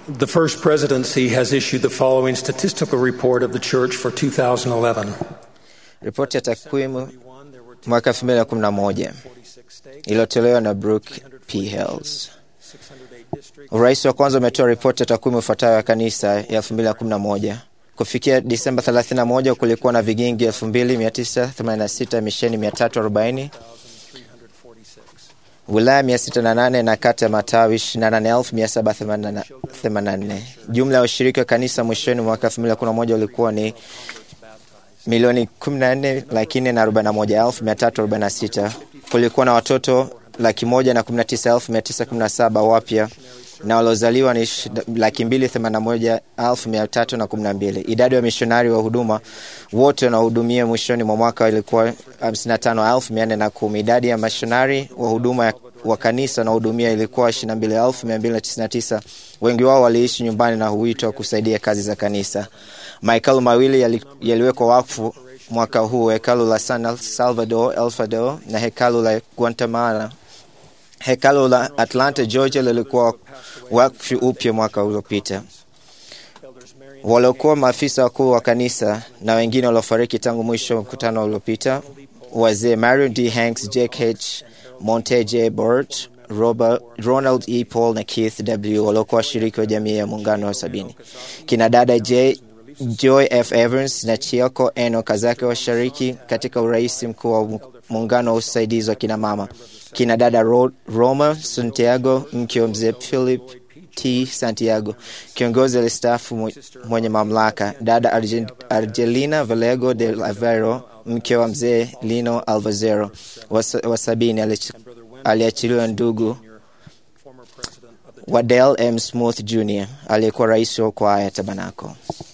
The First Presidency has issued the following statistical report of the Church for 2011. Ripoti ya takwimu mwaka 2011 iliyotolewa na Brooke P. Hales. Urais wa kwanza umetoa ripoti ya takwimu ifuatayo ya kanisa ya 2011. Kufikia Disemba 31 kulikuwa na vigingi 2986, misheni 340, wilaya 608 na kata ya matawi 28784. Jumla ya ushiriki wa kanisa mwishoni mwaka 2011 ulikuwa ni milioni 14 lakini na 41346. Kulikuwa na watoto laki moja na 19917 wapya na waliozaliwa ni laki mbili themanini na moja elfu mia tatu na kumi na mbili. Idadi ya mishonari wa huduma wote wanaohudumia mwishoni mwa mwaka ilikuwa hamsini na tano elfu mia nne na kumi. Idadi ya mishonari wa huduma wa kanisa wanaohudumia ilikuwa ishirini na mbili elfu mia mbili na tisini na tisa. Wengi wao waliishi nyumbani na huitwa kusaidia kazi za kanisa. Mahekalu mawili yali, yaliwekwa wakfu mwaka huu, hekalu la San Salvador El Salvador na hekalu la Guatemala. Hekalu la Atlanta, Georgia lilikuwa wakfu upya mwaka uliopita. Waliokuwa maafisa wakuu wa kanisa na wengine waliofariki tangu mwisho wa mkutano uliopita, wazee Marion D. Hanks, Jake H. Monte J. Burt, Robert, Ronald E. Paul na Keith W. waliokuwa washiriki wa jamii ya muungano wa sabini. Kina dada J. Joy F. Evans na Chioko Eno Kazake washiriki katika urais mkuu wa muungano wa usaidizi wa kina mama. Kina dada Ro Roma Santiago, mke wa mzee Philip T. Santiago, kiongozi alistaafu mwenye mamlaka. Dada Argent, Argelina Valego de Lavero, mke wa mzee Lino Alvazero wa sabini, aliachiliwa ndugu Wadell M. Smooth Jr. aliyekuwa rais wa kwaya Tabanako.